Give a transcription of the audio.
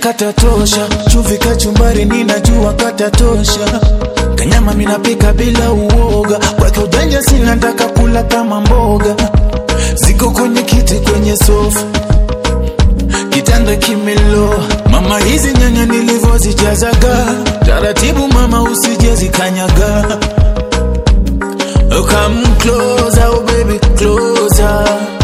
katatosha, chumvi kachumbari ninajua katatosha, kanyama minapika bila uoga, kwake ujanja sina, nataka kula kama mboga, ziko kwenye kiti kwenye sofa kitanda kimeloa, mama, hizi nyanya nilivyozijazaga taratibu, mama, usije zikanyaga. Come closer, oh baby, closer